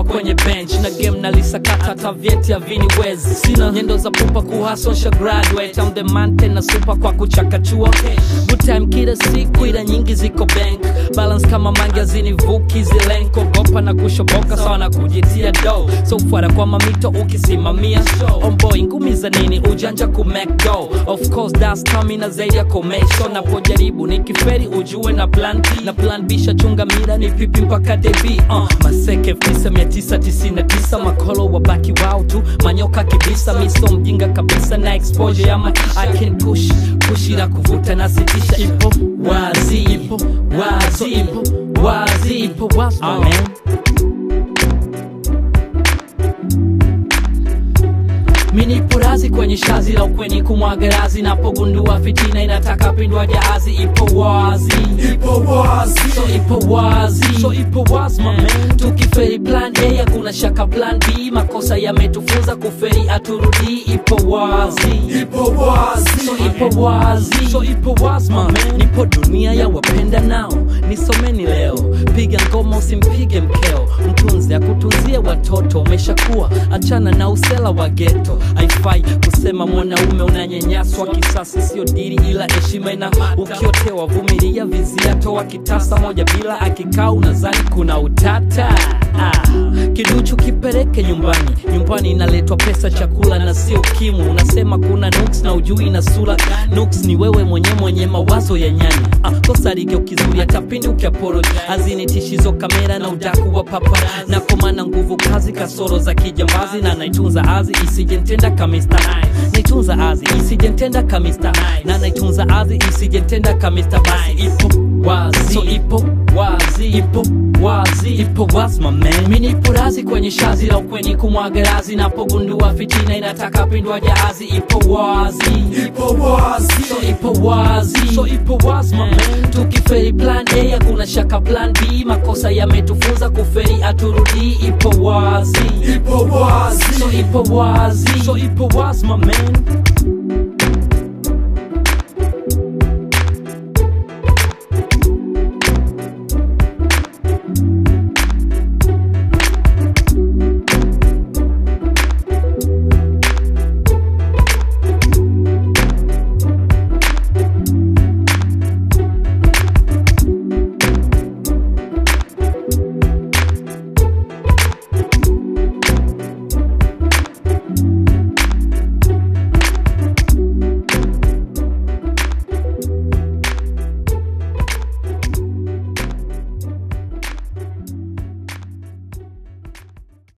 poa kwenye bench na game nalisakata hata vyeti haviniwezi sina nyendo za pupa kuhasosha graduate I'm the man tena super kwa kuchakachua good time kila siku ila nyingi ziko bank balance kama mangi hazinivuki zilenko gopa na kushoboka sawa na kujitia do so fuara kwa mamito ukisimamia omboy ngumi za nini ujanja ku make go of course that's stamina zaidi ya komesho napojaribu nikiferi ujue na plan na plan B shachunga mira ni pipi mpaka debi uh, maseke 9999 makolo wabaki wao tu manyoka kibisa miso mjinga kabisa na exposure ya ma I can push pushira kuvuta na sitisha ipo wazi ipo wazi ipo wazi ipo wazi amen minipo razi kwenye shazi la ukweni kumwaga razi napogundua fitina inataka pindwa jahazi ipo wazi ipo wazi so ipo wazi so ipo wazi my man tukiferi plan a hakuna shaka plan b makosa yametufunza kuferi aturudii ipo wazi ipo wazi so ipo wazi so ipo wazi my man nipo dunia ya wapenda nao nisomeni leo piga ngoma usimpige mkeo mtunzi akutunzie watoto umeshakuwa achana na usela wa geto haifai kusema mwanaume unanyanyaswa kisasi sio diri ila heshima ina ukiotewa vumilia vizia toa kitasa moja bila akikaa unazani kuna utata ah. kiduchu kipeleke nyumbani nyumbani inaletwa pesa chakula na sio kimu unasema kuna nuks na ujui na sura nuks ni wewe mwenye mwenye mawazo ya nyani ah, kosa ligeukizuria hata pindi ukiaporo hazinitishi kamera na udaku wa papa nakomana nguvu kazi kasoro za kijambazi na naitunza azi isijentenda kamista naitunza azi isijentenda kamista na naitunza azi isijentenda kamista basi ipo wazi so ipo wazi ipo wazi ipo wazi my man mimi nipo razi kwenye shazi la ukweni kumwaga razi napogundua fitina inataka pindwa jahazi ipo wazi ipo wazi so ipo wazi so ipo wazi my man tukiferi plan a hakuna shaka plan b makosa yametufunza kuferi aturudii ipo wazi ipo wazi so ipo wazi so ipo wazi my man